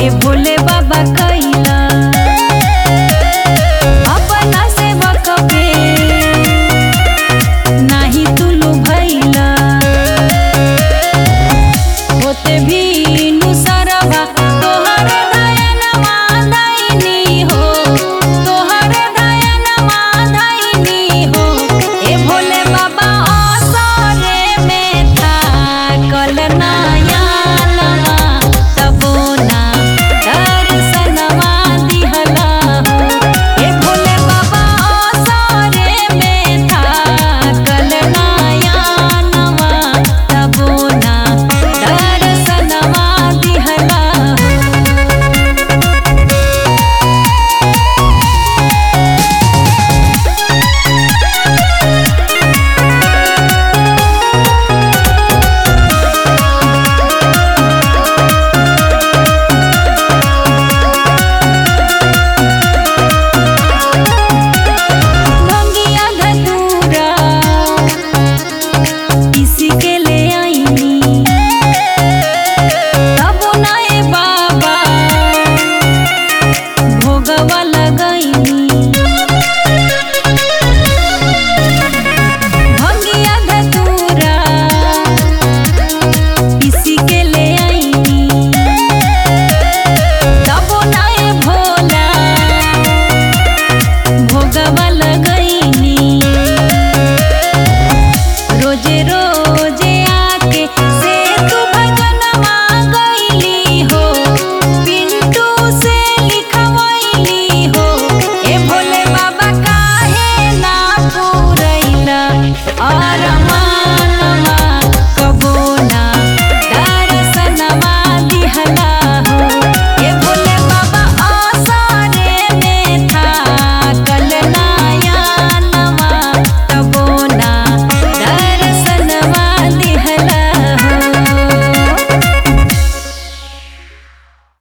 ए भोले बाबा कैला अपना सेवक पे नाही तुलू भैला होते भी नुसरवा तोहर दयन मादाइनी हो तोहर दयन मादाइनी हो ए भोले बाबा असरे में थाकल नयनवा तबो ना दर्शनवा दिहला हो ए भोले बाबा असरे में थाकल नयनवा तबो ना दर्शनवा दिहला हो भंगिया धतूरा इसी के ले आईनी तब नाए बाबा भोगवा लगैनी भंगिया धतूरा इसी के ले आईनी तब नाए भोला भोगवा लगैनी रोजे रोजे आके से तू भजनमा